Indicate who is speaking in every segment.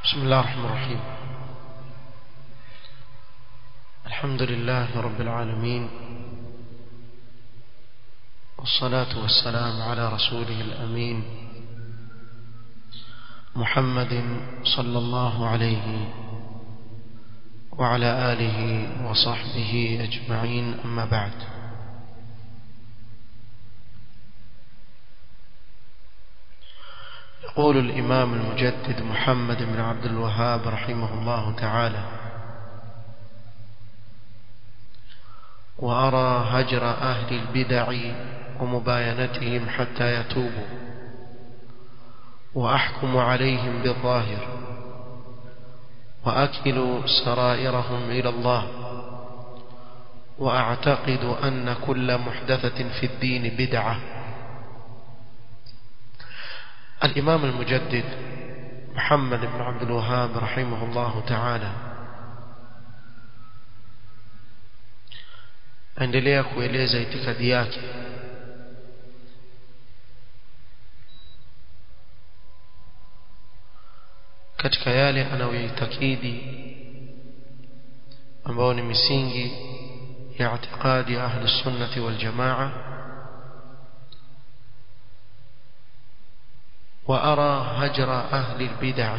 Speaker 1: بسم الله الرحمن الرحيم الحمد لله رب العالمين والصلاة والسلام على رسوله الأمين محمد صلى الله عليه وعلى آله وصحبه أجمعين أما بعد يقول الإمام المجدد محمد بن عبد الوهاب رحمه الله تعالى وأرى هجر أهل البدع ومباينتهم حتى يتوبوا وأحكم عليهم بالظاهر وأكل سرائرهم إلى الله وأعتقد أن كل محدثة في الدين بدعة الإمام المجدد محمد بن عبد الوهاب رحمه الله تعالى endelea kueleza itikadi yake katika yale anayoitakidi ambao ni misingi ya itikadi ahli sunnati wal jamaa وأرى هجر أهل البدع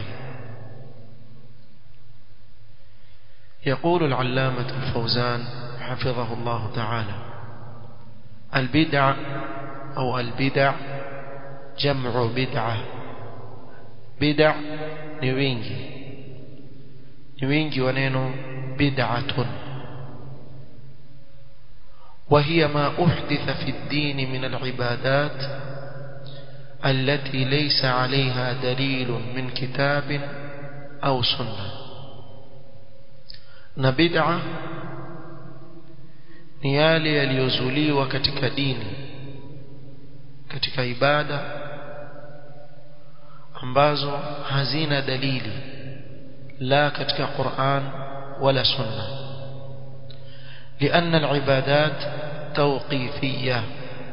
Speaker 1: يقول العلامة الفوزان حفظه الله تعالى البدع أو البدع جمع بدعة بدع نوينجي نوينجي ونينو بدعة وهي ما أحدث في الدين من العبادات التي ليس عليها دليل من كتاب أو سنة نبدعة ni yale yaliyozuliwa katika dini katika ibada ambazo hazina dalili la katika Qur'an wala sunna لأن العبادات توقيفيه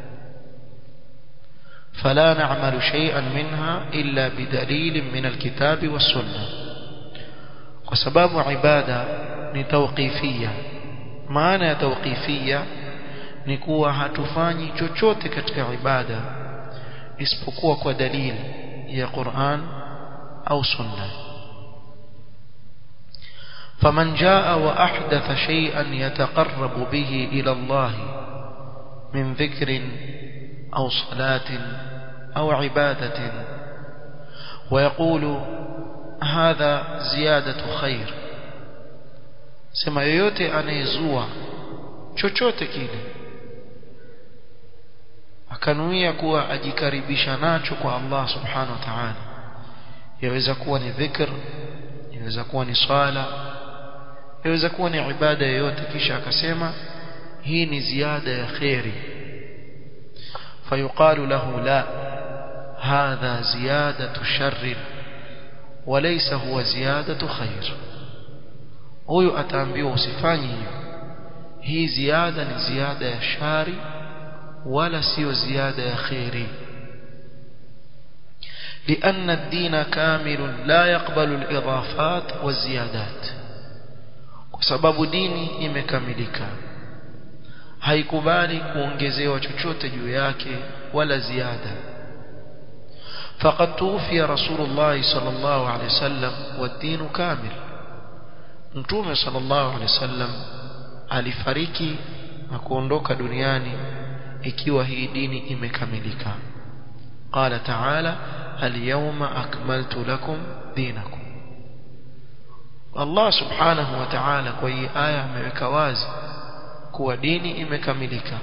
Speaker 1: فلا نعمل شيئا منها إلا بدليل من الكتاب والسنة وسباب عبادة نتوقيفية معنى توقيفية نكوى هتفاني chochote katika ibada isipokuwa kwa dalili ya Qur'an au sunna فمن جاء وأحدث شيئا يتقرب به إلى الله من ذكر أو صلاة أو عبادة ويقول هذا زيادة خير sema yoyote anayezua chochote kile akanuia kuwa ajikaribisha nacho kwa Allah subhanahu wa ta'ala yaweza kuwa ni dhikr yaweza kuwa ni swala yaweza kuwa ni ibada yoyote kisha akasema hii ni ziada ya khairi فيقال له لا هذا زيادة شر وليس هو زيادة خير huyu ataambiwa usifanye hiyo hii ziada ni ziada ya shari wala sio ziada ya khairi لأن الدين كامل لا يقبل الإضافات والزيادات وسبب ديني imekamilika haikubali kuongezewa chochote juu yake wala ziada فقد توفي رسول الله صلى الله عليه وسلم والدين كامل mtume صلى الله عليه وسلم alifariki na kuondoka duniani ikiwa hii dini imekamilika قال تعالى اليوم أكملت لكم دينكم الله سبحانه وتعالى kwa hii aya ameweka wazi kuwa dini imekamilika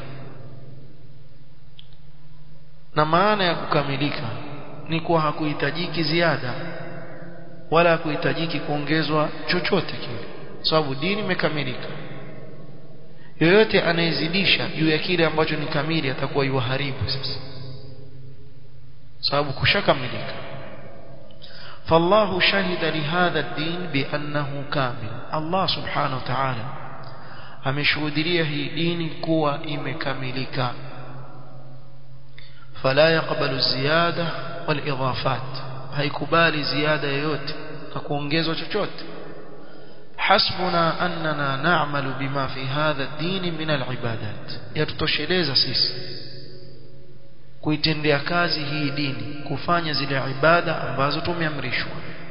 Speaker 1: na maana ya kukamilika ni kuwa hakuhitajiki ziada wala hakuhitajiki kuongezwa chochote kile sababu dini imekamilika yoyote anayezidisha juu ya kile ambacho ni kamili atakuwa yuharibu sasa sababu kushakamilika فالله شهد لهذا الدين بأنه كامل الله سبحانه وتعالى ameshuhudia hii dini kuwa imekamilika fala yaqbalu ziyada wal idafat haikubali ziada yoyote hakuongezwa chochote حسبنا أننا نعمل بما في هذا الدين من العبادات yatutosheleza sisi kuitendea kazi hii dini kufanya zile ibada ambazo tumeamrishwa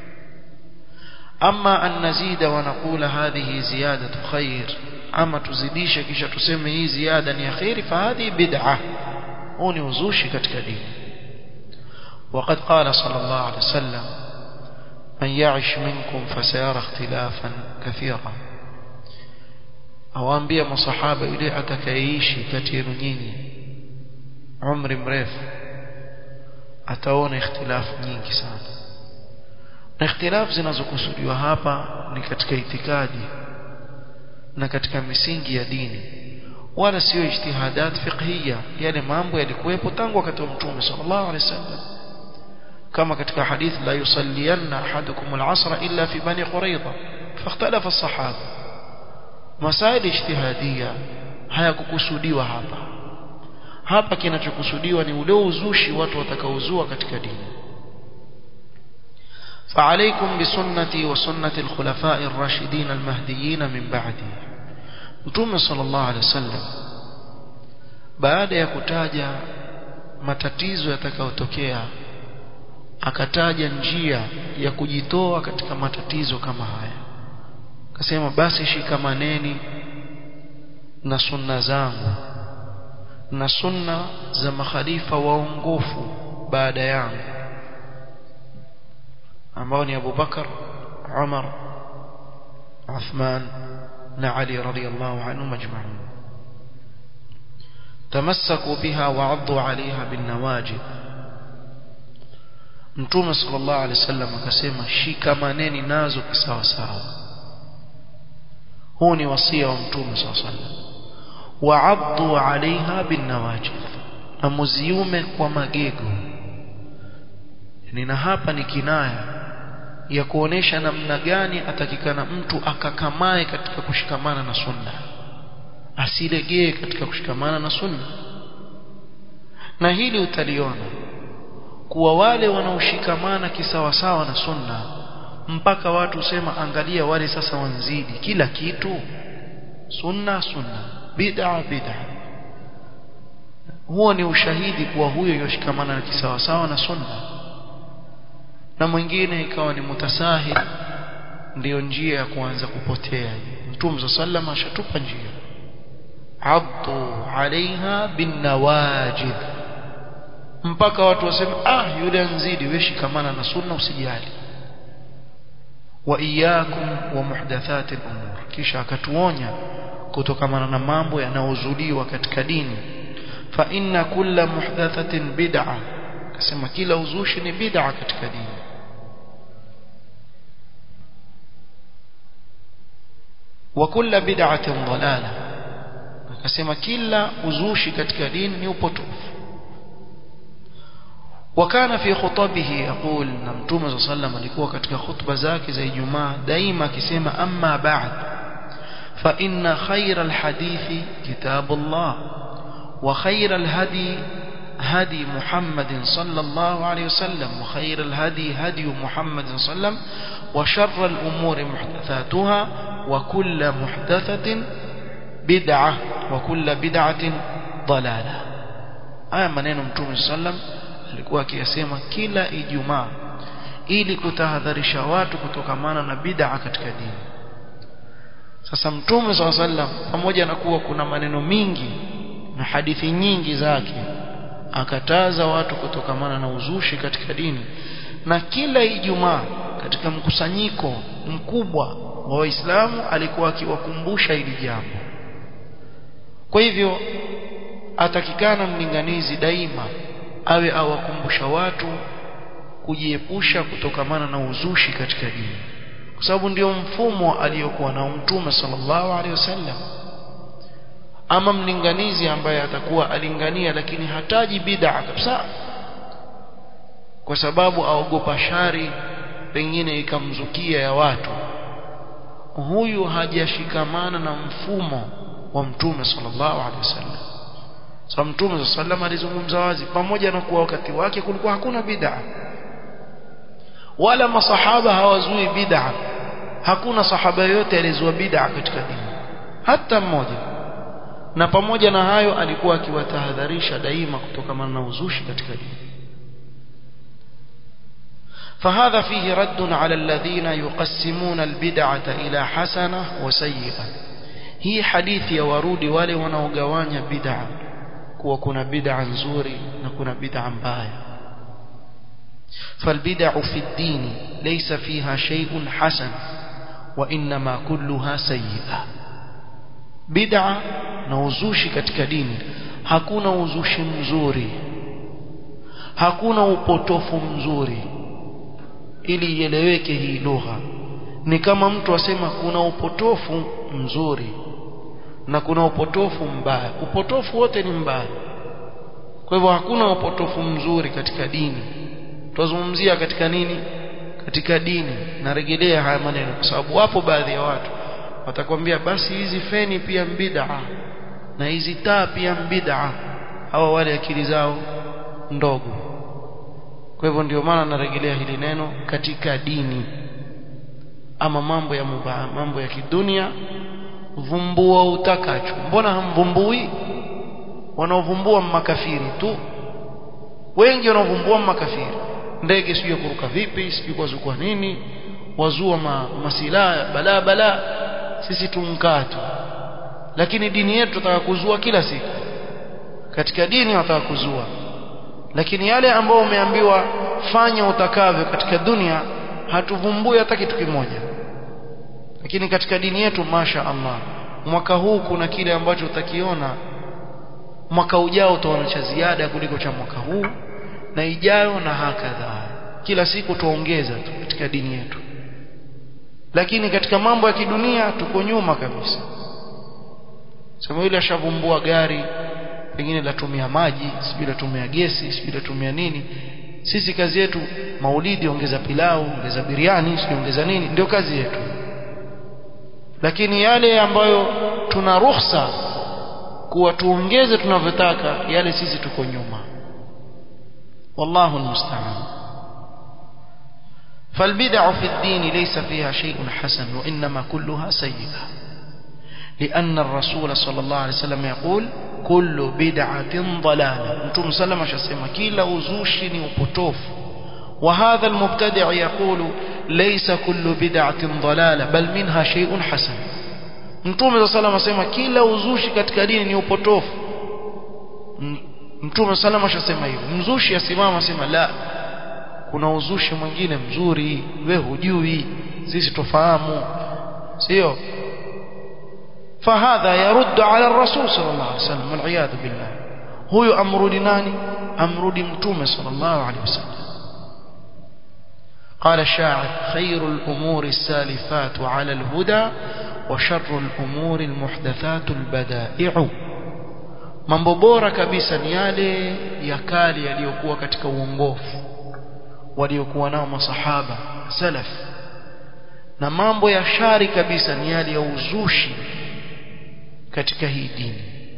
Speaker 1: ama an nazida wa naqula hadhihi ziyadatu khair ama tuzidishe kisha tuseme hii ziada ni khairi fa hadhi bid'ah huu ni uzushi katika dini وقد قال صلى الله عليه وسلم من يعش منكم فسيرى اختلافا كثيرا awaambia masahaba yule atakayeishi kati yenu nyinyi umri mrefu ataona ikhtilafu nyingi sana na ikhtilafu zinazokusudiwa hapa ni katika itikadi na katika misingi ya dini wala sio ijtihadat fiqhiyya yale mambo yalikuwepo tangu wakati wa mtume sallallahu alaihi wasallam كما كتك حديث لا يصلين أحدكم العصر إلا في بني قريظة فاختلف الصحابة مسائل اجتهادية hayakukusudiwa hapa hapa kinachokusudiwa ni ule uzushi watu watakaozua katika dini فعليكم بسنتي وسنة الخلفاء الراشدين المهديين من بعدي متوم صلى الله عليه وسلم baada ya kutaja matatizo yatakayotokea akataja njia ya kujitoa katika matatizo kama haya akasema basi shikamaneni na sunna zangu na sunna za makhalifa waongofu baada yangu ambao ni Abu Bakar Umar Uthman na Ali radhiyallahu anhu majma'un tamassaku biha wa'addu 'alayha bin nawajid Mtume sallallahu alaihi wasallam akasema shikamaneni nazo kisawa sawa. Huu ni wasia wa Mtume sallallahu alaihi wasallam. Wa'addu 'alayha bin nawajid. Na muziume kwa magego. Nina hapa ni kinaya ya kuonesha namna gani atakikana mtu akakamae katika kushikamana na sunna. Asilegee katika kushikamana na sunna. Na hili utaliona kuwa wale wanaoshikamana kisawasawa na sunna mpaka watu sema angalia wale sasa wanzidi kila kitu sunna sunna bid'a bid'a huo ni ushahidi kuwa huyo yoshikamana na kisawasawa na sunna na mwingine ikawa ni mutasahil ndiyo njia ya kuanza kupotea mtume sallallahu ashatupa njia addu alaiha bin nawajid mpaka watu waseme ah yule anzidi wewe shikamana na sunna usijali wa iyyakum wa muhdathatil umur kisha akatuonya kutokamana na mambo yanayozuliwa katika dini fa inna kulla muhdathatin bid'a akasema kila uzushi ni bid'a katika dini wa kulla bid'atin dalala akasema kila uzushi katika dini ni upotofu وكان في خطبه يقول نمتوم صلى الله عليه وسلم alikuwa katika khutba zake za Ijumaa daima akisema amma ba'd fa inna khayra alhadithi kitabullah wa khayra alhadi هدي محمد صلى الله عليه وسلم وخير الهدي هدي محمد صلى الله عليه وسلم وشر الأمور محدثاتها وكل محدثة بدعة وكل بدعة ضلالة آية منين متوم صلى الله عليه وسلم alikuwa akiyasema kila Ijumaa ili kutahadharisha watu kutokamana na bid'a katika dini. Sasa Mtume SAW sallam pamoja na kuwa kuna maneno mingi na hadithi nyingi zake akataza watu kutokamana na uzushi katika dini na kila Ijumaa katika mkusanyiko mkubwa wa Waislamu alikuwa akiwakumbusha hili jambo. Kwa hivyo atakikana mlinganizi daima awe awakumbusha watu kujiepusha kutokamana na uzushi katika dini kwa sababu ndio mfumo aliyokuwa na mtume sallallahu alaihi wasallam ama mlinganizi ambaye atakuwa alingania lakini hataji bid'a kabisa kwa sababu aogopa shari pengine ikamzukia ya watu huyu hajashikamana na mfumo wa mtume sallallahu alaihi wasallam Sa Mtume sallam alizungumza wazi pamoja na kuwa wakati wake kulikuwa hakuna bid'a. wala masahaba hawazui bid'a hakuna sahaba yote alizua bid'a katika dini hata mmoja na pamoja na hayo alikuwa akiwatahadharisha daima kutokana na uzushi katika dini فهذا فيه رد على الذين يقسمون البدعة إلى حسنة وسيئة هي حديث يا ورودي wale wanaogawanya bid'a kuwa kuna bid'a nzuri na kuna bid'a mbaya فالبدع في الدين ليس فيها شيء حسن وإنما كلها سيئة بدعة na uzushi katika dini hakuna uzushi mzuri hakuna upotofu mzuri ili ieleweke hii lugha ni kama mtu asema kuna upotofu mzuri na kuna upotofu mbaya upotofu wote ni mbaya kwa hivyo hakuna upotofu mzuri katika dini tuzungumzia katika nini katika dini narejelea haya maneno kwa sababu wapo baadhi ya watu watakwambia basi hizi feni pia mbid'a na hizi taa pia mbid'a hawa wale akili zao ndogo kwa hivyo ndio maana narejelea hili neno katika dini ama mambo ya mubaa mambo ya kidunia vumbua utakacho mbona hamvumbui wanaovumbua makafiri tu wengi wanaovumbua makafiri ndege sijui kuruka vipi sijui kwa nini wazua ma, masilaha balaa balaa sisi tumkaa tu lakini dini yetu tutaka kuzua kila siku katika dini wataka kuzua lakini yale ambayo umeambiwa fanya utakavyo katika dunia hatuvumbui hata kitu kimoja lakini katika dini yetu masha Allah mwaka huu kuna kile ambacho utakiona mwaka ujao utaona cha ziada kuliko cha mwaka huu na ijayo na hakadha kila siku tuongeza tu katika dini yetu lakini katika mambo ya kidunia tuko nyuma kabisa sema yule ashavumbua gari pengine latumia maji sijui latumia gesi sijui latumia nini sisi kazi yetu maulidi ongeza pilau ongeza biriani sijui ongeza nini ndio kazi yetu lakini yale ambayo tuna ruhusa kuwa tuongeze tunavyotaka yale sisi tuko nyuma wallahu almusta'an فالبدع في الدين ليس فيها شيء حسن وإنما كلها سيئة لأن الرسول صلى الله عليه وسلم يقول كل بدعة ضلالة أنتم سلم شسيما كلا وزوشني وبطوف وهذا المبتدع يقول ليس كل بدعة ضلالة بل منها شيء حسن Mtume صلى الله عليه kila uzushi katika dini ni upotofu. Mtume salama ashasema hivyo. Mzushi asimama asema la kuna uzushi mwingine mzuri we hujui sisi tufahamu sio fahadha yaruddu ala rasul sallallahu alaihi wasallam wal billah huyo amrudi nani amrudi mtume sallallahu alaihi wasallam قال الشاعر خير الأمور السالفات على الهدى وشر الأمور المحدثات البدائع mambo bora kabisa ni yale ya kale yaliyokuwa katika uongofu waliokuwa nao masahaba salaf na mambo ya shari kabisa ni yale ya uzushi katika hii dini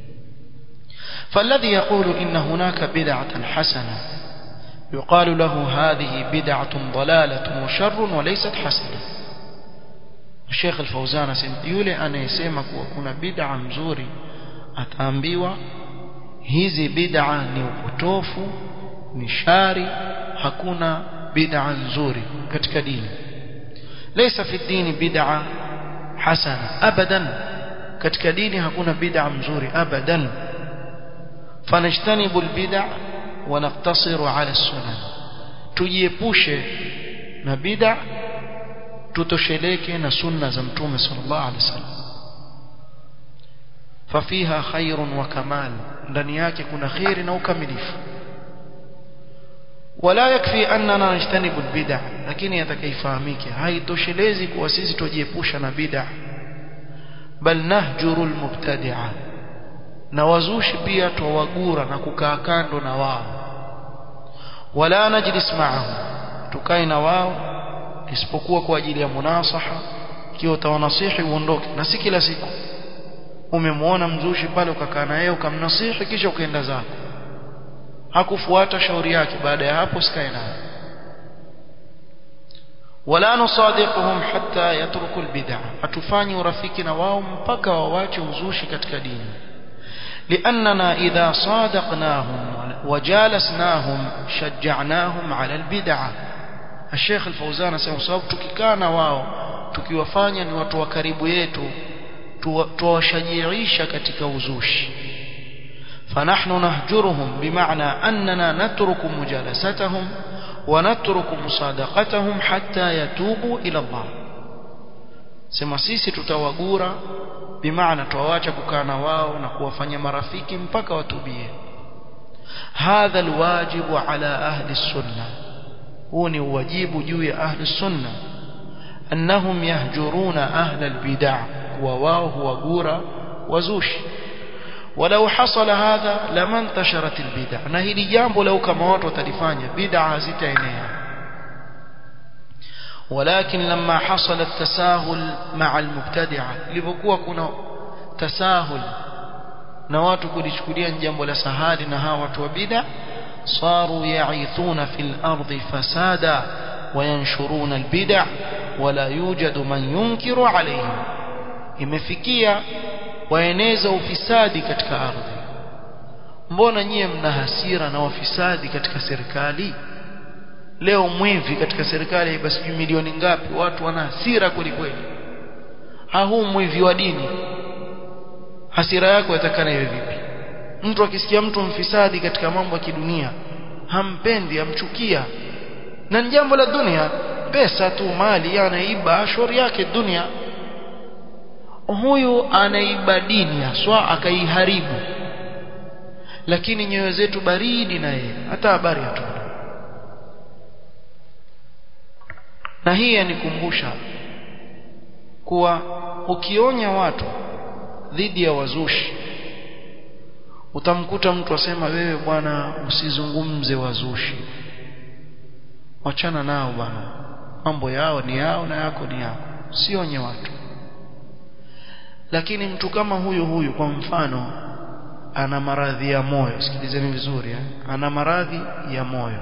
Speaker 1: فالذي يقول إن هناك بدعة حسنة يقال له هذه بدعة ضلالة وشر وليست حسنة الشيخ الفوزان يولي أنا يسمى كنا بدعة مزوري أتأمبيوا hizi bid'a ni upotofu ni shari hakuna bid'a nzuri katika dini laysa fi dini bid'a hasana abadan katika dini hakuna bid'a mzuri abadan fanajtanibu albid'a wa naqtasiru ala sunan tujiepushe na bid'a tutosheleke na sunna za mtume sallallahu alaihi wasallam fafiha khairun wa kamal ndani yake kuna khairi na ukamilifu wala yakfi annana najtanibu albid'a lakini atakaifahamike haitoshelezi kuwa sisi tujiepusha na bid'a bal nahjuru almubtadi'a na wazushi pia twawagura na kukaa kando na wao wala najlis ma'ahum tukae na wao isipokuwa kwa ajili ya munasaha ikiwa utawanasihi uondoke na si kila siku umemwona mzushi pale ukakaa naye ukamnasihi kisha ukaenda zako hakufuata shauri yake baada ya hapo sikae naye wala nusadiquhum hatta yatruku albid'a atufanyi urafiki na wao mpaka wawache uzushi katika dini لأننا إذا صادقناهم وجالسناهم شجعناهم على البدعة الشيخ الفوزان سيما sababu tukikaa na wao tukiwafanya ni watu wa karibu yetu tuwashajiisha katika uzushi فنحن نهجرهم بمعنى أننا نترك مجالستهم ونترك مصادقتهم حتى يتوبوا إلى الله sema sisi tutawagura bimaana tuwaacha kukaa na wao na kuwafanya marafiki mpaka watubie hadha alwajibu ala ahli sunna huu ni wajibu juu ya ahli sunna annahum yahjuruna ahla albid'a wa wao huwagura wazushi ولو حصل هذا لما انتشرت البدع na hili jambo lau kama watu watalifanya bid'a hazitaenea ولكن لما حصل التساهل مع المبتدعه lipokuwa kuna tasahul na watu kulichukulia jambo la sahali na hawa watu wa bid'a صاروا يعيثون في الأرض فسادا وينشرون البدع ولا يوجد من ينكر عليهم imefikia waeneza ufisadi katika ardhi mbona nyie mna hasira na wafisadi katika serikali leo mwivi katika serikali basi milioni ngapi watu wana hasira kweli kweli huu mwivi wa dini hasira yako yatakana iwe vipi mtu akisikia mtu mfisadi katika mambo ya kidunia hampendi amchukia na ni jambo la dunia pesa tu mali anaiba shauri yake dunia huyu anaiba dini haswa akaiharibu lakini nyoyo zetu baridi na yeye hata habari hatuna na hii yanikumbusha kuwa ukionya watu dhidi ya wazushi utamkuta mtu asema wewe bwana usizungumze wazushi wachana nao bwana mambo yao ni yao na yako ni yako sionye watu lakini mtu kama huyu huyu kwa mfano ana maradhi ya moyo sikilizeni vizuri eh? ana maradhi ya moyo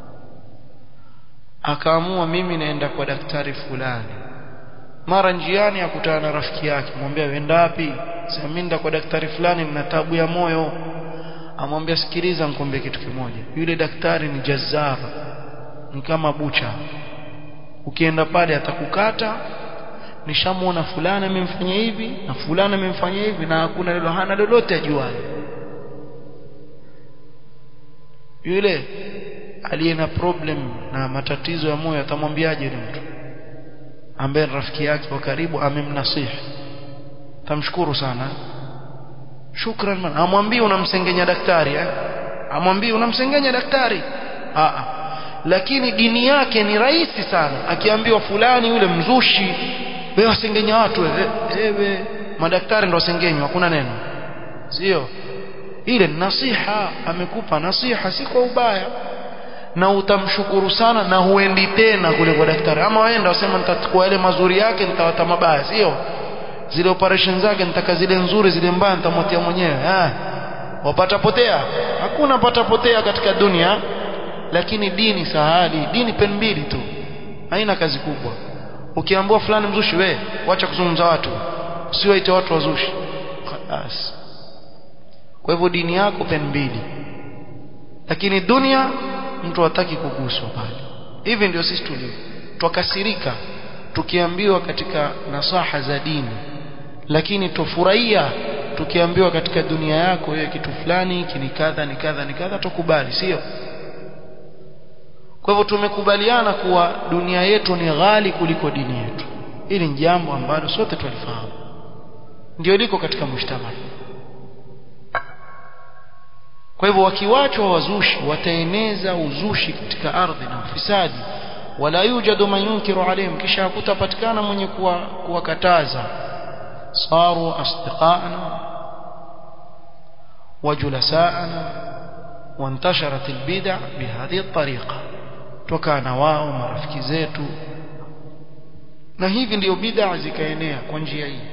Speaker 1: akaamua mimi naenda kwa daktari fulani mara njiani akutana na rafiki yake mwambia wenda wapi sema mimi nenda kwa daktari fulani nina tabu ya moyo amwambia sikiliza nikwambie kitu kimoja yule daktari ni jazar ni kama bucha ukienda pale atakukata nishamuona fulani amemfanyia hivi na fulani amemfanyia hivi na hakuna lilo hana lolote ajuaye yule aliye na problem na matatizo ya moyo atamwambiaje yule mtu ambaye rafiki yake wa karibu amemnasihi tamshukuru sana shukran man amwambie unamsengenya daktari eh amwambie unamsengenya daktari a a lakini dini yake ni rahisi sana akiambiwa fulani yule mzushi wewe wasengenya watu wewe madaktari ndo wasengenywa hakuna neno sio ile nasiha amekupa nasiha si kwa ubaya na utamshukuru sana na huendi tena kule kwa daktari ama waenda wasema nitachukua yale mazuri yake nitawata mabaya sio zile operation zake nitaka zile nzuri zile mbaya nitamwatia mwenyewe ah wapata potea hakuna pata potea katika dunia lakini dini sahali dini pen mbili tu haina kazi kubwa ukiambiwa fulani mzushi we wacha kuzungumza watu usiwaite watu wazushi khalas kwa hivyo dini yako pen mbili lakini dunia mtu hataki kuguswa pale hivi ndio sisi tulivyo twakasirika tukiambiwa katika nasaha za dini lakini tufurahia tukiambiwa katika dunia yako wewe kitu fulani kini kadha ni kadha ni kadha tukubali sio kwa hivyo tumekubaliana kuwa dunia yetu ni ghali kuliko dini yetu hili ni jambo ambalo sote tulifahamu ndio liko katika mshtama kwa hivyo wakiwachwa wazushi wataeneza uzushi katika ardhi na ufisadi wala yujadu man yunkiru alayhim kisha hakutapatikana mwenye kuwakataza saru asdiqana وجلساءنا وانتشرت البدع بهذه الطريقة تكان wao marafiki zetu na hivi ndio bid'a zikaenea kwa njia hii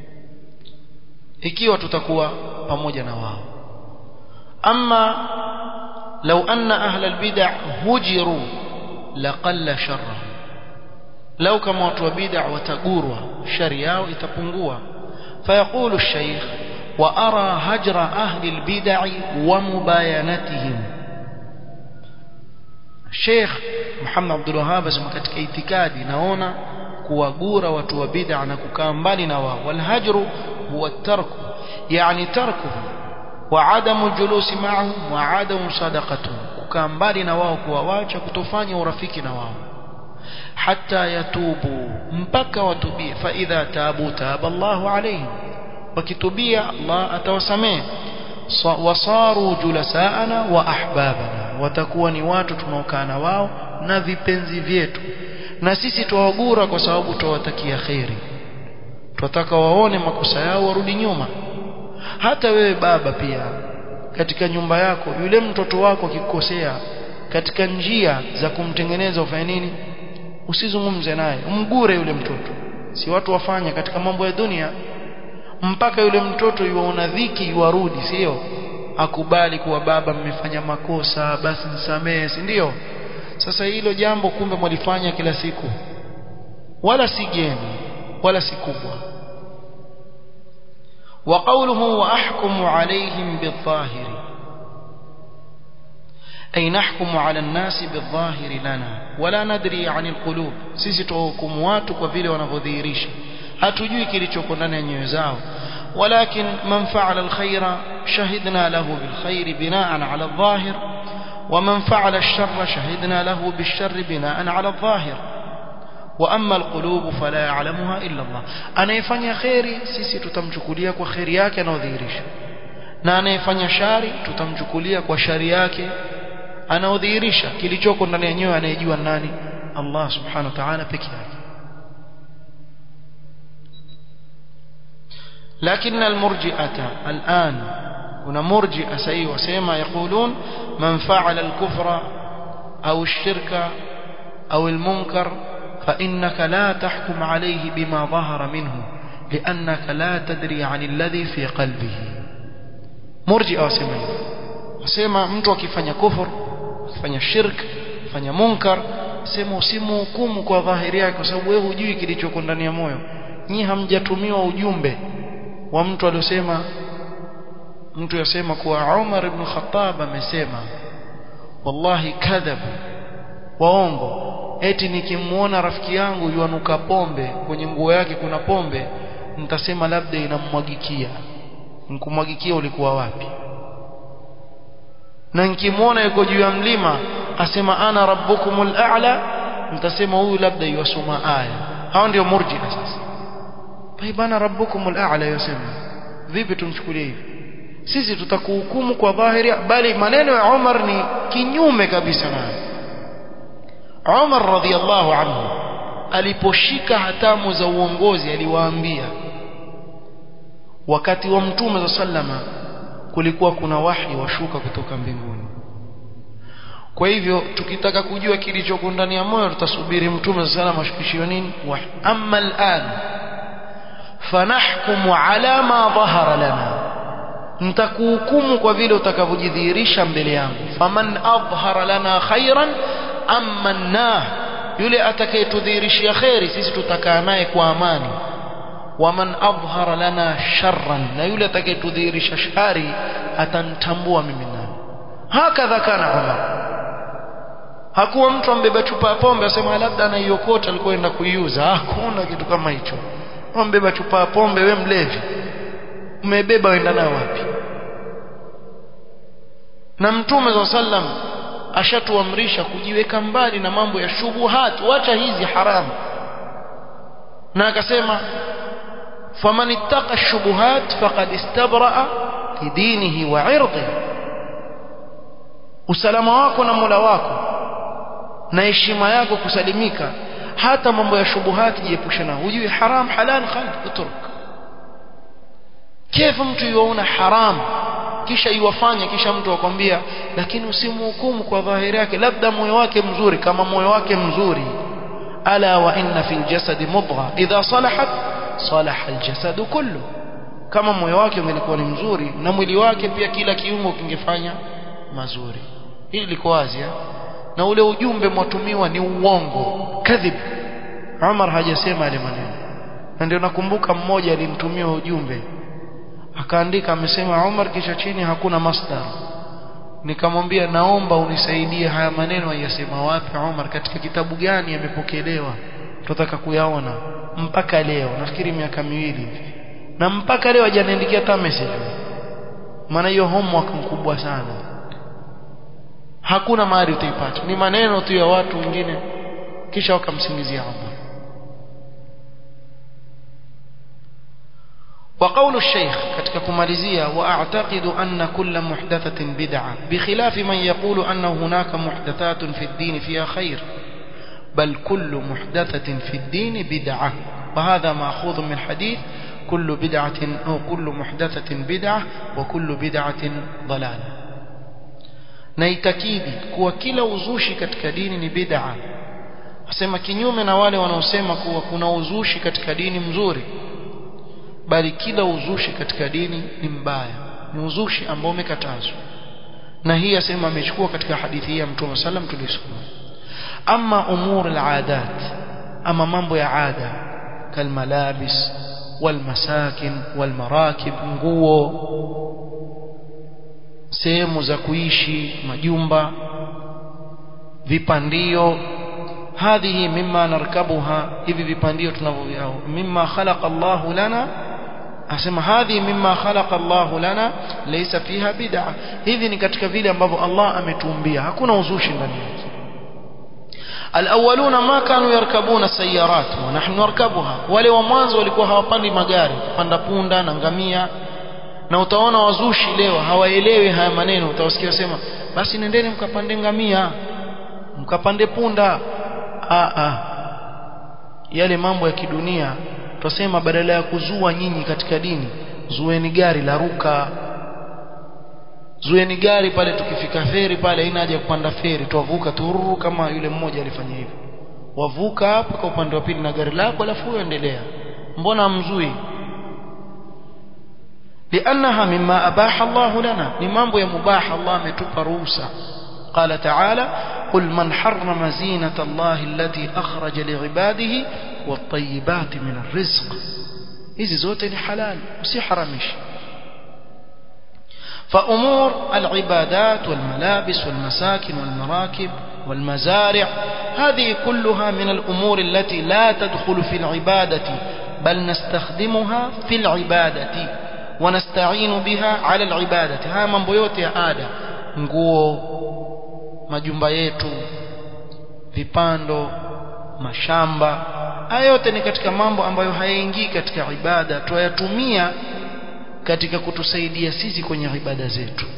Speaker 1: ikiwa tutakuwa pamoja na wao ama لو أن أهل البدع هجروا لقل شرهم lau kama watu wa bid'a watagurwa shari yao itapungua فيقول الشيخ وأرى هجر أهل البدع ومباينتهم الشيخ محمد عبد الوهاب asema katika itikadi naona kuwagura watu wa bid'a na kukaa mbali na wao walhajru huwa tarku yani tarkuhum wa adamu julusi ma'ahum wa adamu sadaqatuhum kukaa mbali na wao kuwawacha kutofanya urafiki na wao hatta yatubu mpaka watubie fa idha tabu taba Allahu alayhim wakitubia Allah atawasamehe wasaru julasaana wa ahbabana watakuwa ni watu tunaokaa na wao na vipenzi vyetu na sisi tuwagura kwa sababu tuwatakia khairi tunataka waone makosa yao warudi nyuma hata wewe baba pia katika nyumba yako yule mtoto wako akikosea katika njia za kumtengeneza ufanye nini usizungumze naye umgure yule mtoto si watu wafanya katika mambo ya dunia mpaka yule mtoto yuona dhiki yuarudi sio akubali kuwa baba mmefanya makosa basi nisamehe si ndio sasa hilo jambo kumbe mwalifanya kila siku wala si geni wala si kubwa وقوله وأحكم عليهم بالظاهر أي نحكم على الناس بالظاهر لنا ولا ندري عن القلوب sisi tuhukumu watu kwa vile wanavyodhihirisha hatujui kilichoko ndani ya nyoyo zao ولكن من فعل الخير شهدنا له بالخير بناء على الظاهر ومن فعل الشر شهدنا له بالشر بناء على الظاهر وأما القلوب فلا يعلمها إلا الله anayefanya khairi sisi tutamchukulia kwa khairi yake anayodhihirisha na anayefanya shari tutamchukulia kwa shari yake anaodhihirisha kilichoko ndani ya nyoyo anayejua nani Allah subhanahu wa ta'ala peke yake لكن المرجئة الآن هنا مرجئة سيء وسيما يقولون من فعل الكفر أو الشرك أو المنكر فإنك لا تحكم عليه بما ظهر منه لأنك لا تدري عن الذي في قلبه مرجئة وسيما وسيما mtu akifanya kufur akifanya shirk akifanya munkar sema usimhukumu kwa dhahiri yake kwa sababu wewe hujui kilichoko ndani ya moyo nyi hamjatumiwa ujumbe wa mtu aliyosema mtu yasema kuwa Umar ibn Khattab amesema wallahi kadhabu waongo eti nikimuona rafiki yangu yuanuka pombe kwenye nguo yake kuna pombe nitasema labda inammwagikia nikumwagikia ulikuwa wapi na nikimuona yuko juu ya mlima asema ana rabbukumul a'la nitasema huyu labda yuasoma aya hao ndio murji'a sasa bana rabbukumul a'la yasema vipi tumchukulie hivi sisi tutakuhukumu kwa dhahiri bali maneno ya Umar ni kinyume kabisa nayo Umar radhiallahu anhu aliposhika hatamu za uongozi aliwaambia wakati wa mtume za sallama kulikuwa kuna wahi washuka kutoka mbinguni kwa hivyo tukitaka kujua kilichoko ndani ya moyo tutasubiri mtume za sallama ashukishiwe nini wahi amma al'an fanahkumu ala ma dhahara lana nitakuhukumu kwa vile utakavyojidhihirisha mbele yangu faman adhhara lana khairan amannah yule atakayetudhihirishia khairi sisi tutakaa naye kwa amani waman adhhara lana sharran na yule atakayetudhihirisha shari atanitambua mimi nani hakadha kana Umar hakuwa mtu ambeba chupa ya pombe asema labda anaiokota alikuwa enda kuiuza hakuna kitu kama hicho ambeba chupa ya pombe we mlevi umebeba wenda nayo wapi na mtume za sallam ashatuamrisha kujiweka mbali na mambo ya shubuhat wacha hizi haramu na akasema faman ittaqa shubuhat faqad istabraa lidinihi wa irdihi usalama wako na Mola wako na heshima yako kusalimika hata mambo ya shubuhati jiepushe nao hujui haram halal khalid utruk كيف mtu yuona haram kisha iwafanya kisha mtu akwambia lakini usimhukumu kwa dhahiri yake labda moyo wake mzuri kama moyo wake mzuri ala wa inna fil jasadi mudgha idha salahat salaha al jasadu kullu kama moyo wake ungelikuwa ni mzuri na mwili wake pia kila kiungo kingefanya mazuri hili liko wazi na ule ujumbe mwatumiwa ni uongo kadhib Umar hajasema yale maneno na ndio nakumbuka mmoja alimtumia ujumbe akaandika amesema Umar kisha chini hakuna masdar nikamwambia naomba unisaidie haya maneno ayasema wapi Umar katika kitabu gani yamepokelewa tutataka kuyaona mpaka leo nafikiri miaka miwili hivi na mpaka leo hajaniandikia hata message maana hiyo homework mkubwa sana hakuna mahali utaipata ni maneno tu ya watu wengine kisha wakamsingizia Umar وقول الشيخ ketika kumalizia واعتقد ان كل محدثه بدعه بخلاف من يقول ان هناك محدثات في الدين فيها خير بل كل محدثه في الدين بدعه وهذا ماخوذ من حديث كل بدعه او كل محدثه بدعه وكل بدعه ضلاله naitakidi kuwa kila uzushi katika dini ni bid'a asema kinyume na wale wanaosema kuwa kuna uzushi katika dini mzuri bali kila uzushi katika dini ni mbaya ni uzushi ambao umekatazwa na hii asema amechukua katika hadithi hii ya Mtume sallam tulisoma ama umur al-adat ama mambo ya ada kalmalabis walmasakin walmarakib nguo sehemu za kuishi majumba vipandio hadhihi mimma narkabuha hivi vipandio tunavyoviao mimma khalaqa Allahu lana asema hadhi mimma khalaqa Allah lana laysa fiha bid'a hivi ni katika vile ambavyo Allah ametuumbia hakuna uzushi ndani yake alawwaluna ma kanu yarkabuna sayarat wa nahnu narkabuha wale wa mwanzo walikuwa hawapandi magari kupanda punda na ngamia na utaona wazushi leo hawaelewi haya maneno utawasikia sema basi nendeni mkapande ngamia mkapande punda a a yale mambo ya kidunia twasema badala ya kuzua nyinyi katika dini zueni gari la ruka zueni gari pale tukifika feri pale haina haja kupanda feri twavuka tururu kama yule mmoja alifanya hivyo wavuka hapo kwa upande wa pili na gari lako alafu uendelea mbona mzui لأنها مما أباح الله لنا لمن مباح الله متوب روسا قال تعالى قل من حرم زينة الله التي أخرج لعباده والطيبات من الرزق hizi zote ni halal usiharamishi فأمور العبادات والملابس والمساكن والمراكب والمزارع هذه كلها من الأمور التي لا تدخل في العبادة بل نستخدمها في العبادة ونستعين بها على العبادة ها mambo yote ya ada nguo majumba yetu vipando mashamba haya yote ni katika mambo ambayo hayaingii katika ibada tuyatumia katika kutusaidia sisi kwenye ibada zetu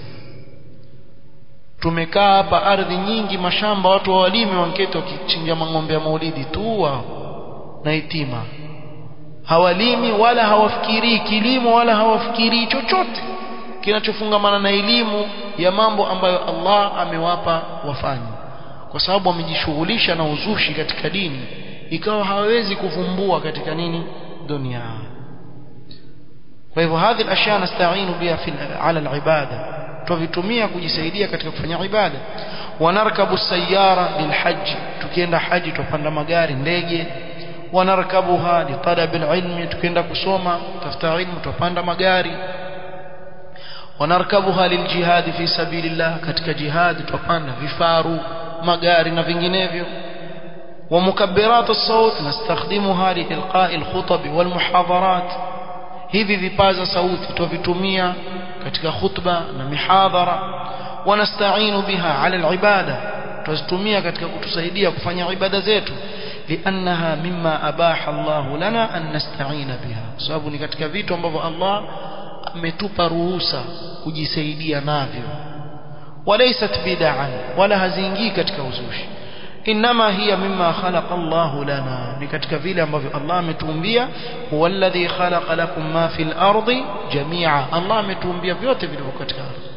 Speaker 1: tumekaa hapa ardhi nyingi mashamba watu wawalime wanketi wakichinja mang'ombe ya maulidi tu wao na itima hawalimi wala hawafikirii kilimo wala hawafikirii chochote kinachofungamana na elimu ya mambo ambayo Allah amewapa wafanye kwa sababu wamejishughulisha na uzushi katika dini ikawa hawawezi kuvumbua katika nini dunia kwa hivyo hadhi al-ashya nasta'inu biha fi ala al-ibada tuvitumia kujisaidia katika kufanya ibada wanarkabu sayara lilhajj tukienda haji tupanda magari ndege wanarkabuha litalab alilmi tukienda kusoma tafuta ilmu tupanda magari wanarkabuha liljihad fi sabilillah katika jihad tupanda vifaru magari na vinginevyo ومكبرات الصوت نستخدمها لإلقاء الخطب والمحاضرات hivi vipaza sauti tuvitumia katika khutba na mihadhara wanasta'inu biha ala alibada tuzitumia katika kutusaidia kufanya ibada zetu liannaha mimma abaha Allah lana an nasta'ina biha sababu ni katika vitu ambavyo Allah ametupa ruhusa kujisaidia navyo walaysat bid'an wala haziingii katika uzushi inma hiya mimma khalaqa Allah lana ni katika vile ambavyo Allah ametuumbia huwa alladhi khalaqa lakum ma fil ardi jami'a Allah ametuumbia vyote vilivyo katika ardhi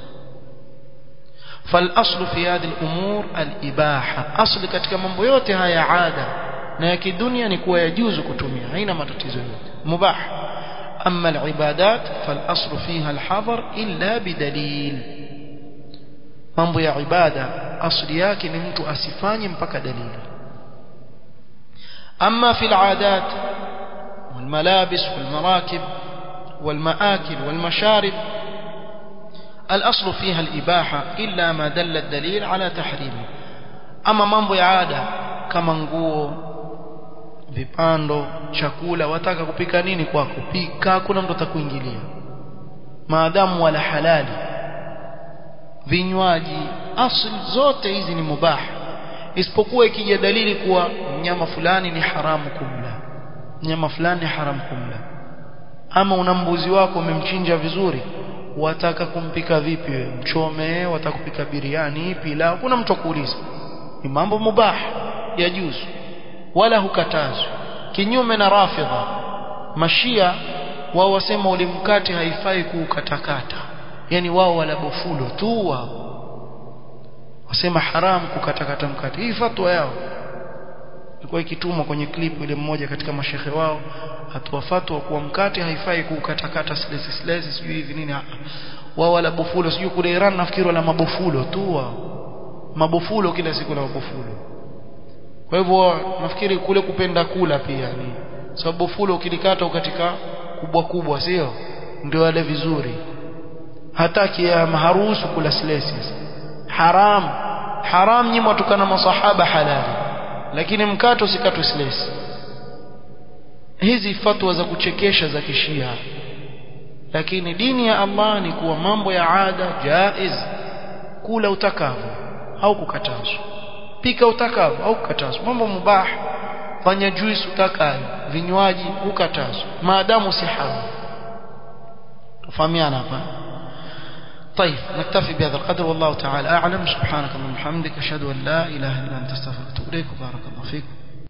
Speaker 1: فالاصل في هذه الامور الاباحه اصل katika mambo yote haya ada na ya kidunia ni kuwa yajuzu kutumia haina matatizo yote mubah اما العبادات فالاصل فيها الحظر الا بدليل mambo ya ibada asli yake ni mtu asifanye mpaka dalili أما في العادات والملابس والمراكب والمآكل والمشارب الأصل فيها الإباحة إلا ما دل الدليل على تحريمه أما mambo ya ada kama nguo vipando chakula wataka kupika nini kwako pika kuna mtu atakuingilia maadamu wala halali vinywaji asli zote hizi ni mubah isipokuwa ikija dalili kuwa mnyama fulani ni haramu kumla mnyama fulani ni haramu kumla ama una mbuzi wako umemchinja vizuri wataka kumpika vipi wewe mchome wataka kupika biriani pilau kuna mtu akuuliza ni mambo mubah ya juzu wala hukatazwi kinyume na rafidha mashia wao wasema ule mkate haifai kuukatakata yani wao wala bofulo tu wao wasema haram kukatakata mkate hii fatwa yao ilikuwa ikitumwa kwenye clip ile mmoja katika mashehe wao atoa fatwa kuwa mkate haifai kukatakata silesi silesi sijui hivi nini wao wala bofulo sijui kule Iran nafikiri wala mabofulo tu wao mabofulo kila siku na mabofulo kwa hivyo nafikiri kule kupenda kula pia ni sababu fulo ukilikata katika kubwa kubwa sio ndio wale vizuri hataki ya maharusu kula silesi haram haram nyinyi mtukana masahaba halali lakini mkato usikatwe silesi hizi fatwa za kuchekesha za kishia lakini dini ya Allah ni kuwa mambo ya ada jaiz kula utakavyo au kukatazwa pika utakavyo au kukatazwa mambo mubah fanya juice utakayo vinywaji ukatazwa maadamu si haram tufahamiana hapa طيب نكتفي بهذا القدر والله تعالى أعلم سبحانك اللهم وبحمدك أشهد أن لا إله إلا أنت استغفرك وأتوب إليك وبارك الله فيك